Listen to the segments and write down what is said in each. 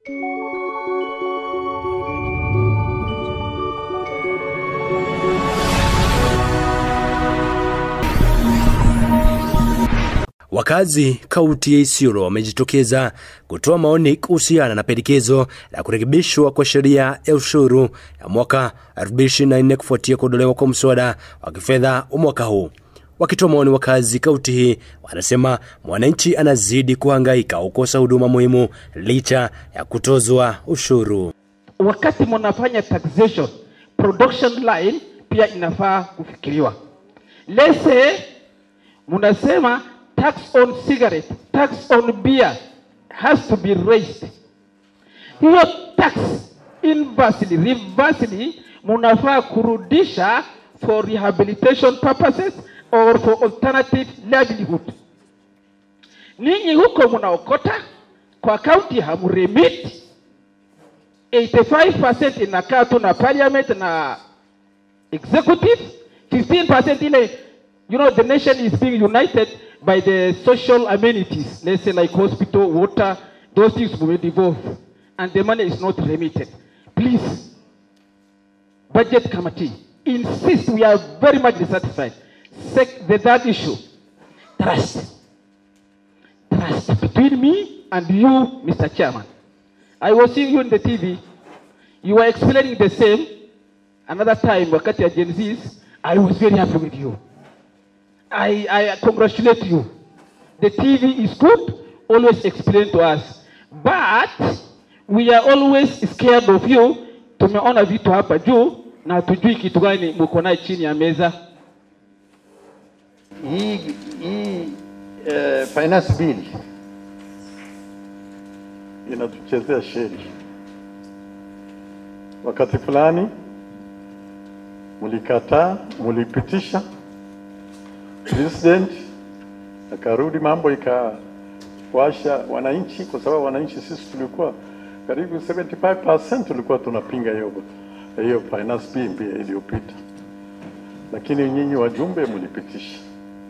Wakazi kaunti ya Isiolo wamejitokeza kutoa maoni kuhusiana na pendekezo la kurekebishwa kwa sheria ya ushuru ya mwaka 2024 kufuatia kuondolewa kwa mswada wa kifedha wa mwaka huu. Wakitoa maoni, wakazi kaunti hii wanasema mwananchi anazidi kuhangaika kukosa huduma muhimu licha ya kutozwa ushuru. wakati mnafanya taxation production line pia inafaa kufikiriwa. Let's say mnasema tax on cigarette, tax on beer has to be raised. Hiyo tax inversely, reversely mnafaa kurudisha for rehabilitation purposes or for alternative livelihood. Ninyi huko mnaokota kwa county hamremit 85% inakaa tu na parliament na executive 15% ile you know the nation is being united by the social amenities let's say like hospital water those things will devolve and the money is not remitted please budget committee insist we are very much dissatisfied Sec- the third issue trust trust between me and you mr chairman I was seeing you in the TV. You were explaining the same. Another time, wakati ya Gen Zs, I was very happy with you. I, I congratulate you. The TV is good, always explain to us. But we are always scared of you. Tumeona vitu hapa juu na hatujui kitu gani mko naye chini ya meza. hii hii eh, finance bill inatuchezea sheri. Wakati fulani mlikataa, mlipitisha, president akarudi, mambo ikawasha wananchi, kwa sababu wananchi sisi tulikuwa karibu 75% tulikuwa tunapinga hiyo hiyo finance bill pia iliyopita, lakini nyinyi wajumbe mlipitisha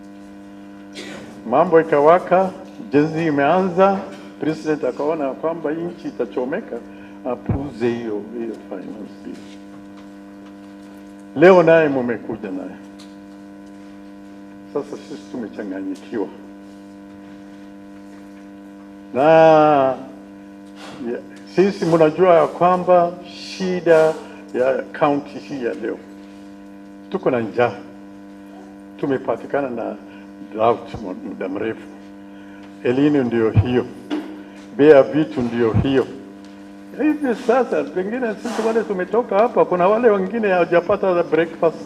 mambo ikawaka, jezi imeanza, president akaona kwamba hii nchi itachomeka, apuze hiyo hiyo finance bill. Leo naye mumekuja naye, sasa sisi tumechanganyikiwa na ya, sisi mnajua ya kwamba shida ya kaunti hii ya leo, tuko na njaa, tumepatikana na drought muda mrefu. Elini ndio hiyo, bei ya vitu ndio hiyo. Hivi sasa pengine sisi wale tumetoka hapa, kuna wale wengine hawajapata breakfast.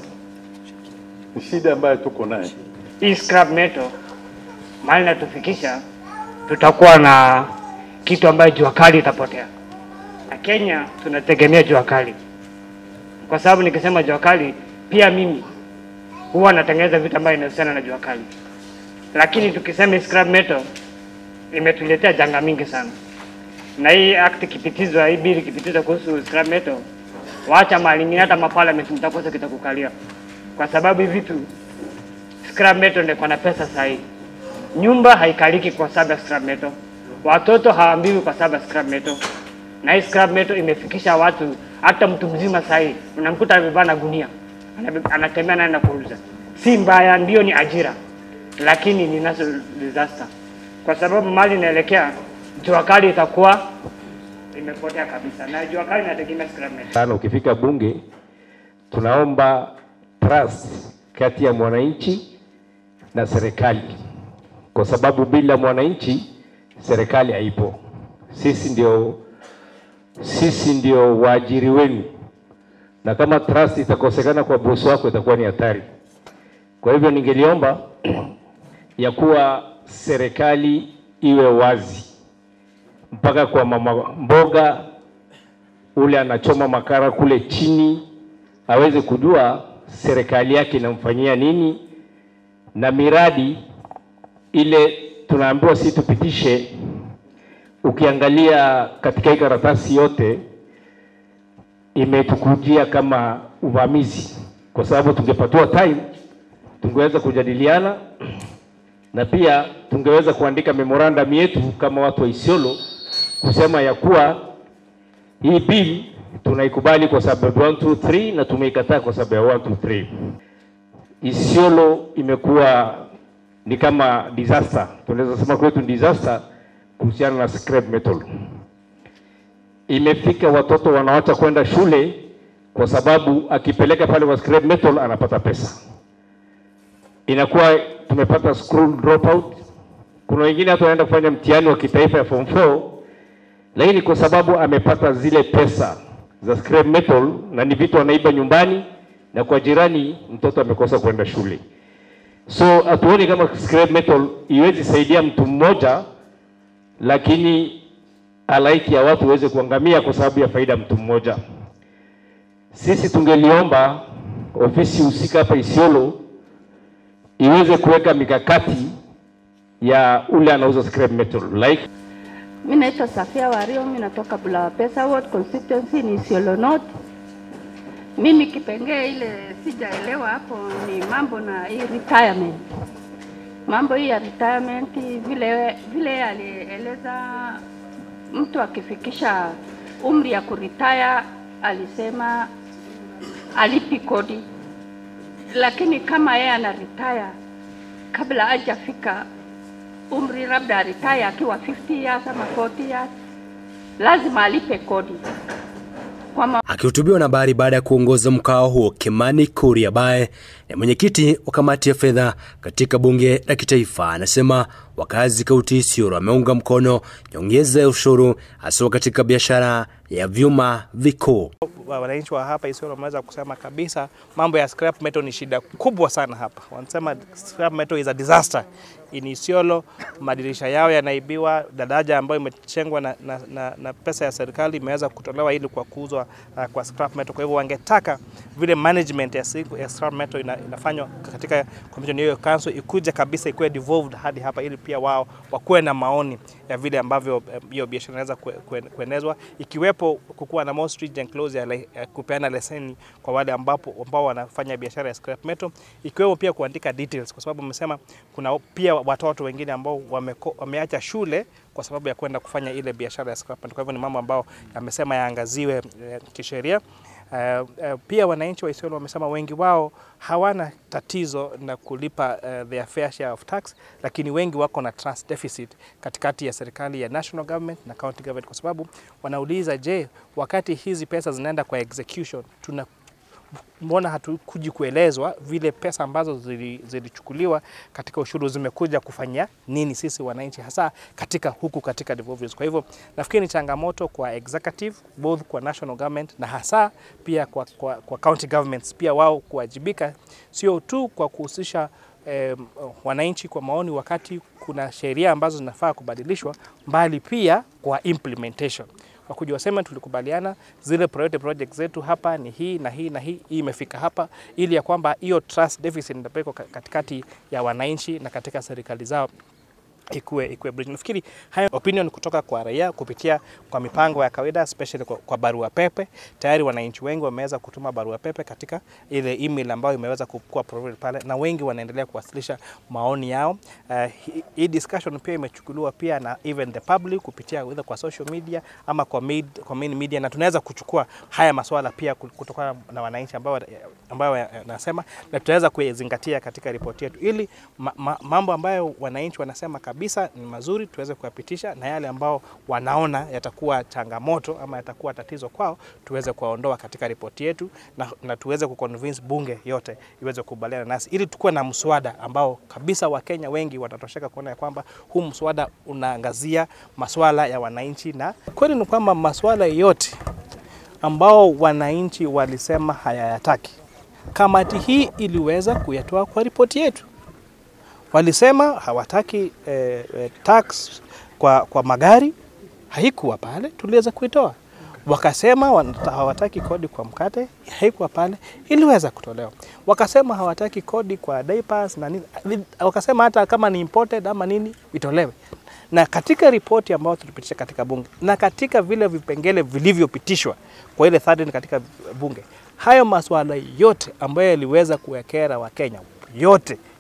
Ni shida ambayo tuko naye. hii scrap metal mahali natufikisha, tutakuwa na kitu ambayo jua kali itapotea, na Kenya tunategemea jua kali, kwa sababu nikisema jua kali, pia mimi huwa natengeneza vitu ambayo inahusiana na jua kali, lakini tukisema hii scrap metal imetuletea janga mingi sana, na hii act ikipitizwa, hii bill ikipitizwa kuhusu scrap metal, waacha mahali ingine, hata maparliament mtakosa kitakukalia, kwa sababu hivi vitu scrap metal ndio iko na pesa sahihi. Nyumba haikaliki kwa sababu ya scrap metal, watoto hawaambiwi kwa sababu ya scrap metal, na hii scrap metal imefikisha watu, hata mtu mzima sahihi unamkuta amebeba na gunia anabe- anatembea naye na kuuza. Si mbaya, ndio ni ajira, lakini ni national disaster, kwa sababu mali inaelekea jua kali itakuwa imepotea kabisa, na jua kali inategemea scrap metal. sana ukifika bunge tunaomba trust kati ya mwananchi na serikali, kwa sababu bila mwananchi serikali haipo. Sisi ndio sisi ndio waajiri wenu, na kama trust itakosekana kwa bosi wako itakuwa ni hatari. Kwa hivyo ningeliomba ya kuwa serikali iwe wazi mpaka kwa mama mboga ule anachoma makara kule chini aweze kujua serikali yake inamfanyia nini, na miradi ile tunaambiwa si tupitishe. Ukiangalia katika hii karatasi yote imetukujia kama uvamizi, kwa sababu tungepatiwa time tungeweza kujadiliana na pia tungeweza kuandika memorandum yetu kama watu wa Isiolo kusema ya kuwa Hii bill tunaikubali kwa sababu 1 2 3 na tumeikataa kwa sababu ya 1 2 3. Isiolo imekuwa ni kama disaster, tunaweza sema kwetu ni disaster kuhusiana na scrap metal. Imefika watoto wanawacha kwenda shule kwa sababu akipeleka pale kwa scrap metal anapata pesa. Inakuwa tumepata school dropout. Kuna wengine hata wanaenda kufanya mtihani wa kitaifa ya form 4 lakini kwa sababu amepata zile pesa za scrap metal na ni vitu anaiba nyumbani na kwa jirani, mtoto amekosa kwenda shule. So hatuoni kama scrap metal iwezi saidia mtu mmoja, lakini halaiki ya watu waweze kuangamia kwa sababu ya faida mtu mmoja. Sisi tungeliomba ofisi husika hapa Isiolo iweze kuweka mikakati ya ule anauza scrap metal like Mi naitwa Safia Wario, mi natoka Bulawa Pesa Ward constituency ni Isiolo North. Mimi kipengee ile sijaelewa hapo ni mambo na hii retirement. Mambo hii ya retirement vile vile alieleza mtu akifikisha umri ya kuritaya alisema alipi kodi, lakini kama yeye ana retire kabla hajafika umri labda aritaya akiwa 50 years ama 40 years, lazima alipe kodi kwa ma Akihutubiwa na habari baada ya kuongoza mkao huo, Kimani Kuria ambaye ni mwenyekiti wa kamati ya fedha katika bunge la kitaifa anasema wakazi kaunti Isiolo wameunga mkono nyongeza ya ushuru hasa katika biashara ya vyuma vikuu. wananchi wa hapa Isiolo wameweza kusema kabisa mambo ya scrap metal ni shida kubwa sana hapa. Wanasema scrap metal is a disaster in Isiolo. Madirisha yao yanaibiwa, daraja ambayo imechengwa na, na, na, na pesa ya serikali imeweza kutolewa ili kwa kuuzwa uh, kwa scrap metal. Kwa hivyo wangetaka vile management ya, siku, ya scrap metal ina, inafanywa katika commission hiyo council ikuje kabisa ikuwe devolved hadi hapa ili pia wao wakuwe na maoni ya vile ambavyo eh, hiyo biashara inaweza kue- kue- kuenezwa ikiwepo kukuwa na more stringent clause ya, le- ya kupeana leseni kwa wale ambapo ambao wanafanya biashara ya scrap metal, ikiwemo pia kuandika details, kwa sababu umesema kuna pia watoto wengine ambao wameko, wameacha shule kwa sababu ya kwenda kufanya ile biashara ya scrap metal. Kwa hivyo ni mambo ambayo yamesema yaangaziwe eh, kisheria. Uh, uh, pia wananchi wa Isiolo wamesema wengi wao hawana tatizo na kulipa uh, their fair share of tax, lakini wengi wako na trust deficit katikati ya serikali ya national government na county government, kwa sababu wanauliza, je, wakati hizi pesa zinaenda kwa execution tuna mbona hatukuji kuelezwa vile pesa ambazo zili- zilichukuliwa katika ushuru zimekuja kufanya nini sisi wananchi, hasa katika huku katika devolvers. Kwa hivyo nafikiri ni changamoto kwa executive both kwa national government na hasa pia kwa, kwa, kwa county governments pia wao kuwajibika, sio tu kwa kuhusisha eh, wananchi kwa maoni wakati kuna sheria ambazo zinafaa kubadilishwa, mbali pia kwa implementation wakuja waseme tulikubaliana zile priority project zetu hapa ni hii na hii na hii, hii imefika hapa, ili ya kwamba hiyo trust deficit itapelekwa ka- katikati ya wananchi na katika serikali zao ikuwe, ikuwe bridge. Nafikiri hayo opinion kutoka kwa raia kupitia kwa mipango ya kawaida especially kwa, kwa barua pepe. Tayari wananchi wengi wameweza kutuma barua pepe katika ile email ambayo imeweza kuwa provided pale, na wengi wanaendelea kuwasilisha maoni yao. Uh, hii- hii discussion pia imechukuliwa pia na even the public kupitia either kwa social media ama kwa, mid, kwa main media, na tunaweza kuchukua haya maswala pia kutokana na wananchi ambao ambayo nasema na tutaweza kuyazingatia katika ripoti yetu ili ma, ma, mambo ambayo wananchi wanasema kabisa ni mazuri tuweze kuyapitisha na yale ambao wanaona yatakuwa changamoto ama yatakuwa tatizo kwao tuweze kuwaondoa katika ripoti yetu na, na tuweze kuconvince bunge yote iweze kukubaliana nasi ili tukuwe na mswada ambao kabisa Wakenya wengi watatosheka kuona ya kwamba huu mswada unaangazia maswala ya wananchi, na kweli ni kwamba maswala yote ambao wananchi walisema hayayataki, kamati hii iliweza kuyatoa kwa ripoti yetu. Walisema hawataki eh, eh, tax kwa, kwa magari, haikuwa pale, tuliweza kuitoa. Wakasema wanata- hawataki kodi kwa mkate, haikuwa pale, iliweza kutolewa. Wakasema hawataki kodi kwa diapers na nini, wakasema hata kama ni imported ama nini itolewe. Na katika ripoti ambayo tulipitisha katika bunge na katika vile vipengele vilivyopitishwa kwa ile third katika bunge, hayo masuala yote ambayo yaliweza kuwekera Wakenya yote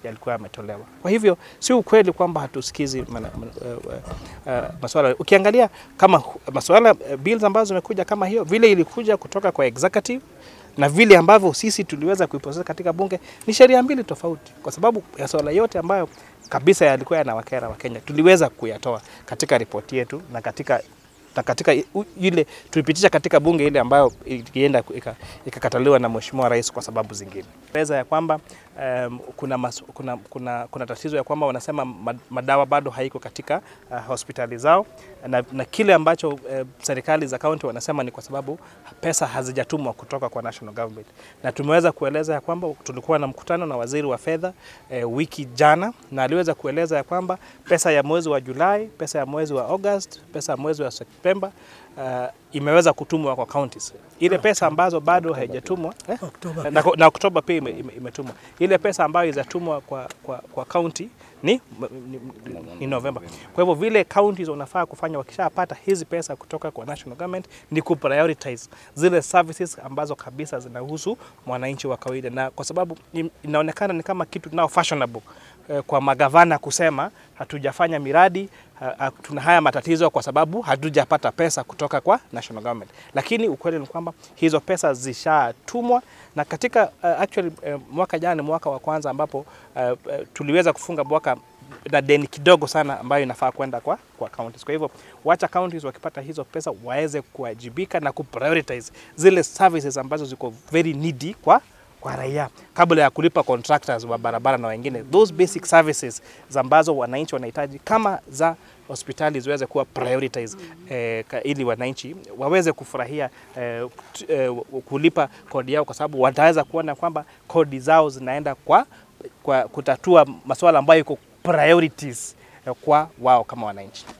yalikuwa yametolewa. Kwa hivyo si ukweli kwamba hatusikizi mana- mana- uh, uh, uh, masuala. Ukiangalia kama hu- masuala uh, bills ambazo zimekuja kama hiyo, vile ilikuja kutoka kwa executive na vile ambavyo sisi tuliweza kuiprocess katika bunge ni sheria mbili tofauti, kwa sababu ya swala yote ambayo kabisa yalikuwa yanawakera Wakenya tuliweza kuyatoa katika ripoti yetu na katika na katika i- u- ile tulipitisha katika bunge ile ambayo ilienda ku- ika- ikakataliwa na mheshimiwa rais kwa sababu zingine. Eleza ya kwamba um, kuna, mas, kuna, kuna, kuna tatizo ya kwamba wanasema ma- madawa bado haiko katika uh, hospitali zao na, na kile ambacho uh, serikali za kaunti wanasema ni kwa sababu pesa hazijatumwa kutoka kwa national government, na tumeweza kueleza ya kwamba tulikuwa na mkutano na waziri wa fedha eh, wiki jana, na aliweza kueleza ya kwamba pesa ya mwezi wa Julai, pesa ya mwezi wa August, pesa ya mwezi wa Septemba uh, imeweza kutumwa kwa counties. Ile pesa ambazo bado haijatumwa eh? na, na Oktoba pia ime, ime, imetumwa. Ile pesa ambayo izatumwa kwa, kwa, kwa county ni, ni, ni, ni Novemba. Kwa hivyo vile counties wanafaa kufanya wakishapata hizi pesa kutoka kwa national government ni kuprioritize zile services ambazo kabisa zinahusu mwananchi wa kawaida, na kwa sababu in- inaonekana ni kama kitu now fashionable eh, kwa magavana kusema hatujafanya miradi ha, ha, tuna haya matatizo kwa sababu hatujapata pesa kutoka kwa national government, lakini ukweli ni kwamba hizo pesa zishatumwa na katika uh, actually uh, mwaka jana ni mwaka wa kwanza ambapo uh, uh, tuliweza kufunga mwaka na deni kidogo sana ambayo inafaa kwenda kwa, kwa counties. Kwa hivyo wacha counties wakipata hizo pesa waweze kuwajibika na kuprioritize zile services ambazo ziko very needy kwa kwa raia kabla ya kulipa contractors wa barabara na wengine, those basic services za ambazo wananchi wanahitaji kama za hospitali ziweze kuwa prioritize eh, ka- ili wananchi waweze kufurahia eh, t- eh, kulipa kodi yao, kwa sababu wataweza kuona kwamba kodi zao zinaenda kwa, kwa kutatua masuala ambayo iko priorities eh, kwa wao kama wananchi.